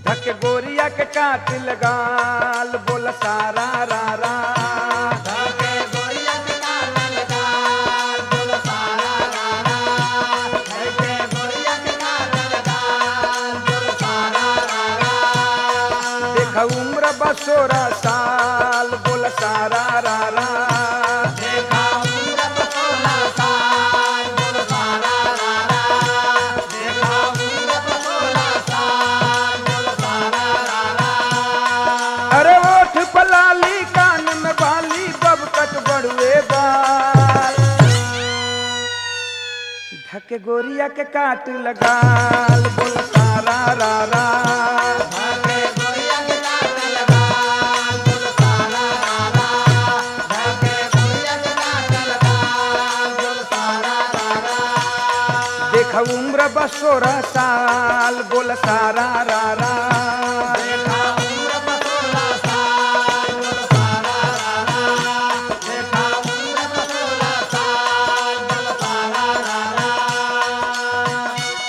धक गोरिया के काट लगाल बोल सारा रा रा धके गोरिया के काटल गाल बोल सारा रा रा धके गोरिया के काटल गाल बोल सारा रा रा देख उम्र बसोरा साल बोल सारा रा रा देखा उम्र बसोला साल बोल सारा रा रा देखा उम्र बसोला साल बोल सारा रा रा अरे ओठ पलाली कान में बाली बबकट बड़ुए बाल धक गोरिया के काट लगाल बोल सारा रा रा धके गोरिया के काटल गाल बोल सारा रा रा धके गोरिया के काटल गाल बोल सारा रा रा देख उम्र बसोरा साल बोल सारा रा रा देखा उम्र बसोला साल बोल सारा रा रा देखा उम्र बसोला साल बोल सारा रा रा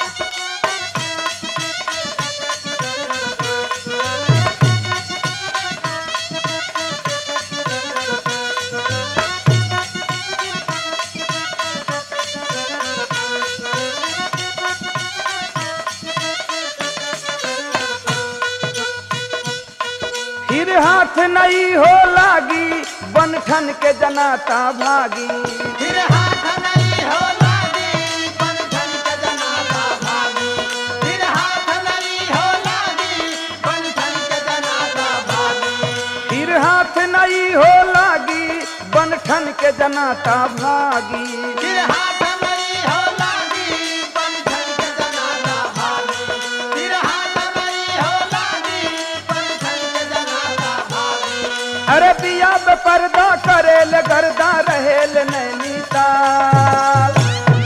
फिर हाथ नहीं हो लागी बन ठन के जनाता भागी फिर हाथ नहीं हो लागी बन ठन के जनाता भागी फिर हाथ नहीं हो लागी बन ठन के जनाता भागी फिर हाथ नहीं हो लागी बन ठन के जनाता भागी फिर हाथ नहीं हो लागी बन ठन के जनाता भागी फिर हाथ नहीं हो लागी बन ठन के जनाता भागी अरे बिया पे पर्दा करेल गर्दा रहेल नैनीताल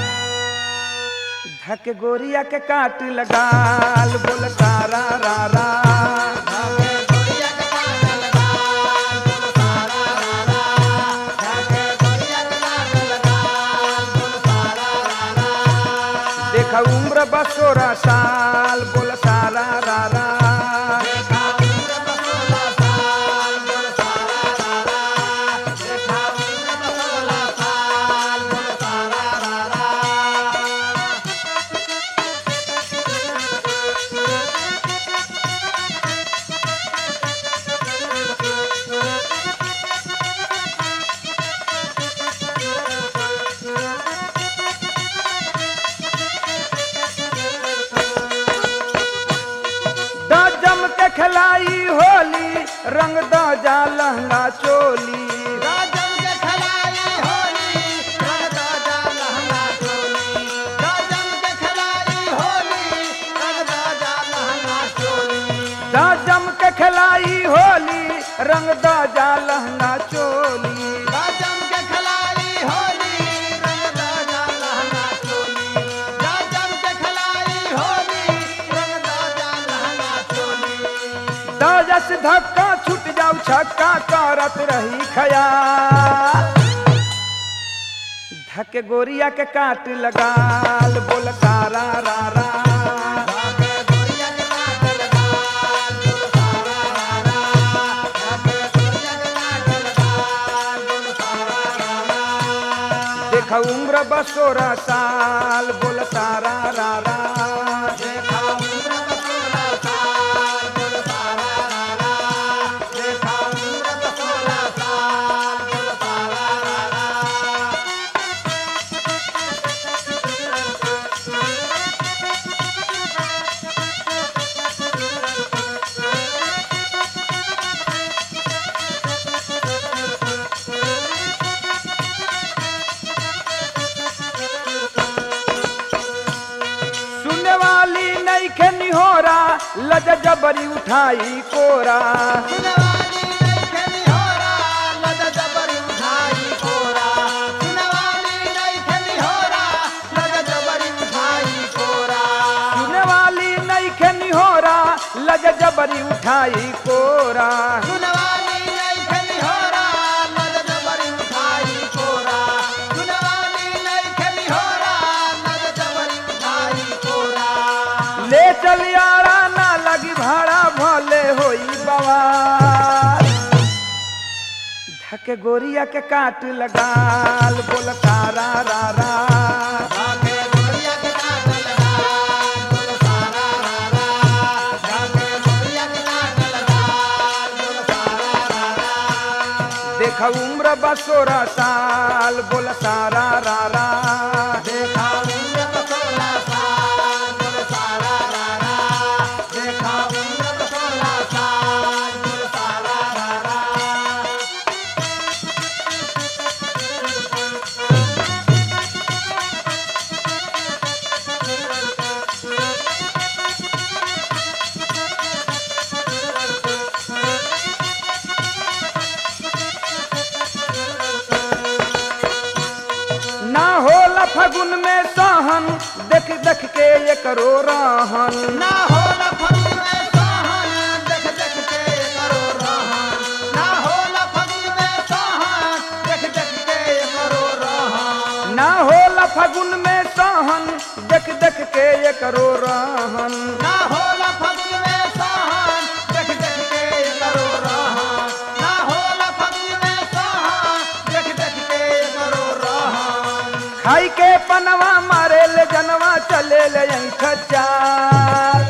धक गोरिया के काट लगाल बोल सारा रा रा धागे गोरिया के काटल गाल बोल सारा रा रा धागे गोरिया के काटल गाल बोल सारा रा रा देख उम्र बसोरा साल बोल सारा रा रा देखा उम्र बसोला साल बोल सारा रा रा देखा उम्र बसोला साल बोल सारा रा रा द जम के खिलाई होली रंग द जा लहंगा चोली राजम के खलाई होली रंग राजा लहंगा चोली राजम के खलाई होली रंग राजा लहंगा चोली द जम के खिलाई होली रंग द जा लहंगा चोली राजम के खलाई होली रंग राजा लहंगा चोली राजम के खलाई होली रंग राजा लहंगा चोली द जस धक्का छूट जाऊ छक्का करत रही खयाल धक गोरिया के काट लगाल बोल सारा रा रा धागे गोरिया के काटल गाल बोल सारा रा रा धागे गोरिया के काटल गाल बोल सारा रा रा देख उम्र बसोरा साल बोल सारा रा रा देखा उम्र बसोला साल बोल सारा रा रा देखा उम्र बसोला साल बोल सारा रा रा सुनने वाली नहीं के निहोरा लज जबरी उठाई कोरा सुनवाली नहीं खेली होरा लद जबर उठाई कोरा सुनवाली नहीं खेली होरा लद जबर उठाई कोरा सुनने वाली नहीं के निहोरा लज जबरी उठाई कोरा सुनवाली नहीं खेली होरा लद जबर उठाई कोरा सुनवाली नहीं खेली होरा लद जबर उठाई कोरा ले चल यारा ना लगी भाड़ा धके गोरिया के काट लगाल बोल तारा रा रा जाके गोरिया के काट लगाल बोल सारा रा रा जाके गोरिया के काट लगाल बोल सारा रा रा देख उम्र बसोरा साल बोल सारा रा रा देखा उम्र तो सोलह साल बोल सारा रा रा देखा उम्र तो सोलह साल बोल सारा रा रा ना होला फगुन में सहन देख देख के ये करो रहन ना होला फगुन में सहन देख देख के करो रहन ना होला फगुन में सहन देख देख के करो रहन ना होला फगुन में सहन देख देख के ये करो रहन ना होला फगुन में सहन देख देख के करो रहन ना होला फगुन में सहन देख देख के करो रहन खाई के पनवा मारे ले जनवा चले ले यहीं खच्चार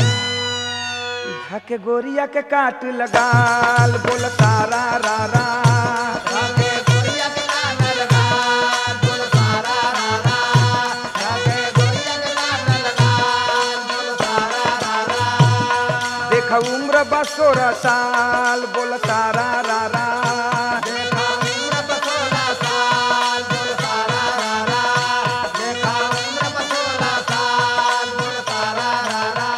धके गोरिया के काट लगाल बोल तारा रा रा जाके गोरिया के काट लगाल बोल सारा रा रा जाके गोरिया के काट लगाल बोल सारा रा रा देख उम्र बसोरा साल बोल तारा रा रा देखा उम्र पर सोलह साल बोल सारा रा रा देखा उम्र पर सोलह साल बोल सारा रा रा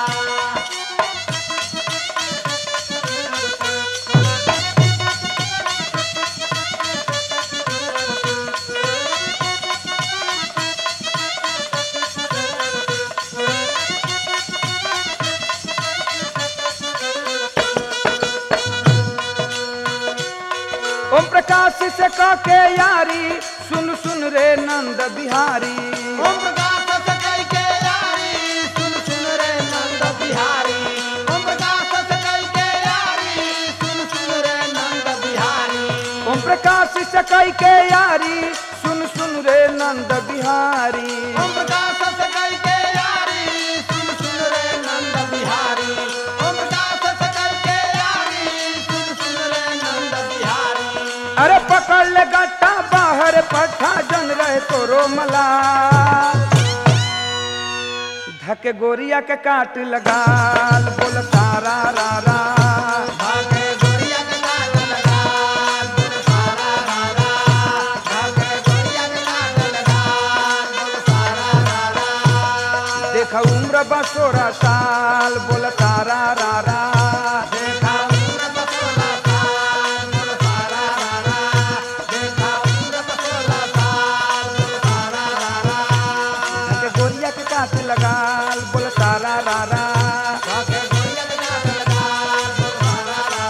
ओम प्रकाश से कह के यारी सुन सुन रे नंद बिहारी ओम प्रकाश सकई के यारी सुन सुन रे नंद बिहारी ओम प्रकाश सकई के यारी सुन सुन रे नंद बिहारी ओम प्रकाश से कह के यारी सुन सुन रे नंद बिहारी ओम प्रकाश सकई के यारी सुन सुन रे नंद बिहारी ओम प्रकाश सकई के यारी सुन सुन रे नंद बिहारी अरे पकड़ ले गट्टा बाहर पठा जन रहे तोरो मला धके गोरिया के काट लगाल बोल तारा रा रा भागे गोरिया के काट लगाल बोल सारा रा रा भागे गोरिया के काट लगाल बोल सारा रा रा देख उम्र बसोरा साल बोल तारा रा रा देखा उम्र पर सोलह साल बोल सारा रा रा देखा उम्र पर सोलह साल बोल सारा रा रा धके गोरिया के काट लगाल बोल तारा रा रा भागे गोरिया के काट लगाल बोल सारा रा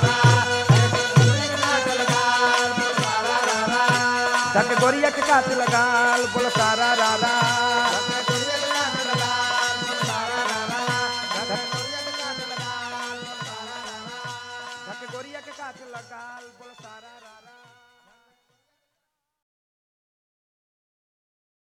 रा देखा गोरिया के काट लगाल बोल सारा रा रा धके गोरिया के काट लगाल बोल तारा रा रा